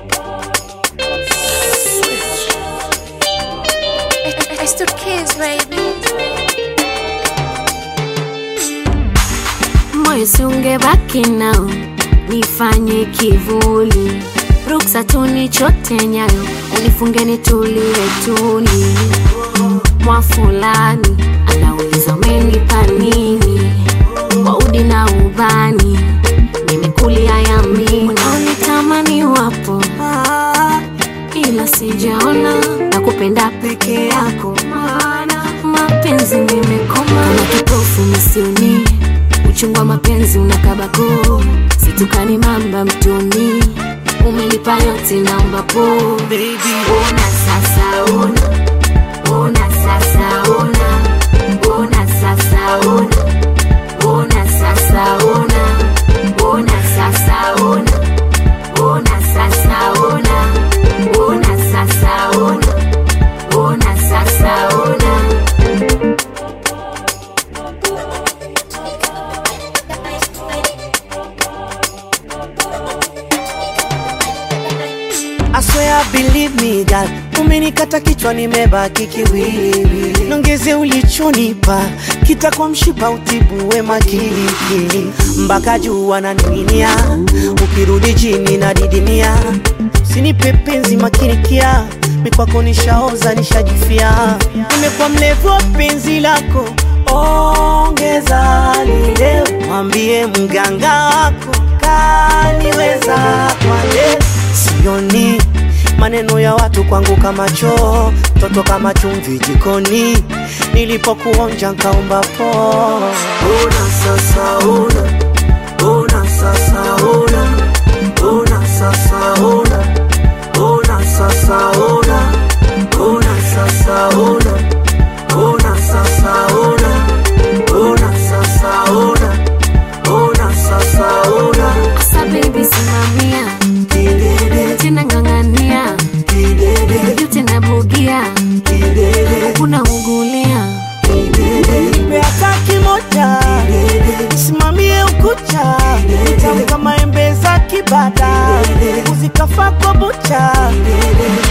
I still kiss, baby. moyo siungebaki nao nifanye kivuli ruksa tunichote nyayo unifunge nitulie tuli mwa fulani anauliza umenipa nini kwa udi na ubani nimekulia yamini unitamani wapo ila sijaona na kupenda peke yako maana mapenzi nimekoma kama kipofu misioni uchungu wa mapenzi unakabako situkani mamba mtoni umenipa yote naomba po Baby, ona sasa ona ona sasa ona ona sasa ona ona sasa ona ona sasa ona ona sasa ona ona sasa ona ona sasa ona I swear believe me girl, umenikata kichwa nimebaki kiwiliwili, nongeze ulichonipa kitakwa mshipa utibu wema kilikili mpaka juu wananing'inia, ukirudi chini na didimia, sinipe penzi makinikia mikwako nishaoza nishajifia, nimekuwa mlevu wa penzi lako, ongeza lile, mwambie mganga wako kaniweza kwale sioni maneno ya watu kwangu kama choo, toto kama chumvi jikoni, nilipokuonja nkaomba po. Ona sasa ona, ona sasa ona, ona sasa ona, ona sasa ona, ona sasa ona, ona sasa ona, ona sasa ona, ona sasa ona, asa baby simamia kidede, tena ng'ang'ania kidede, juu tena bugia kidede. unaungulia Nipe hata kimoja, simamie ukucha, tamu kama embe za kibada, uzikafa kwa bucha,